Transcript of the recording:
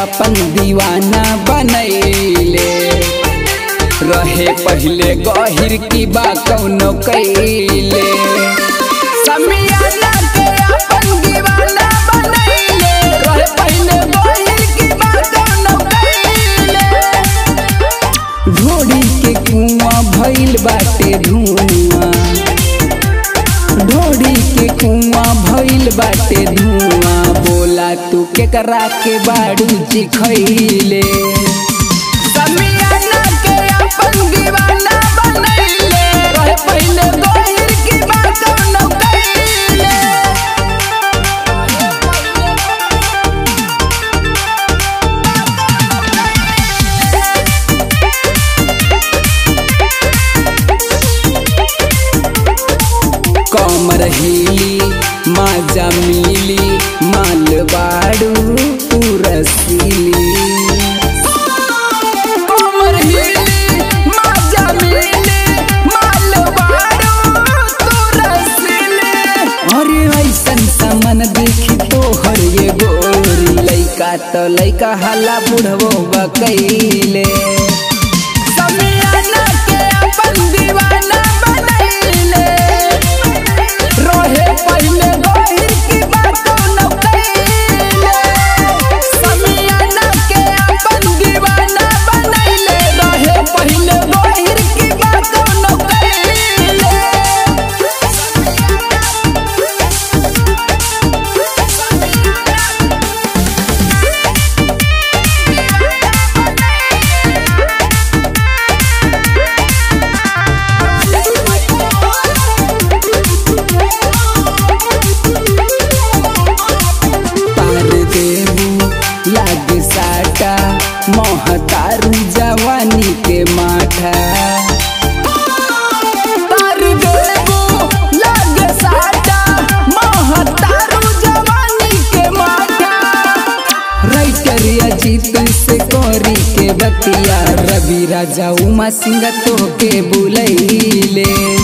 अपन दीवाना बनैले रहे पहले गहिर की बा कौनो कैले समियाना के अपन दीवाना बनैले रहे पहले गहिर की बा कौनो कैले ढोड़ी के कुआं भइल बाटे धुआं ढोड़ी के कुआं भइल बाटे धुआं बोला तू केकरा के बाड़ू जी खैले समियाना के अपन दीवाना बनैले रहे पहले गहिर की बात न कैले कमर हिली माजा मिली माल बाड़ू तू रसीली कमर हिली माजा मिली माल बाड़ू तू रसीली अरे ऐसन सामान देखी तो हर ये गोरी लइका तो लइका हल्ला बुढ़वो बकैले समियाना के अपन दीवाना बनैले रहे पहले गहिर की बात न कैले समियाना के अपन दीवाना बनैले रहे पहले गहिर की बात न कैले पार देबू लागे साटा महतारू जवानी के माठा पार देबू लागे साटा महतारू जवानी के माठा राइटर अजीत से कोरी के बतिया रवि राजा उमा सिंह तो के बुलैले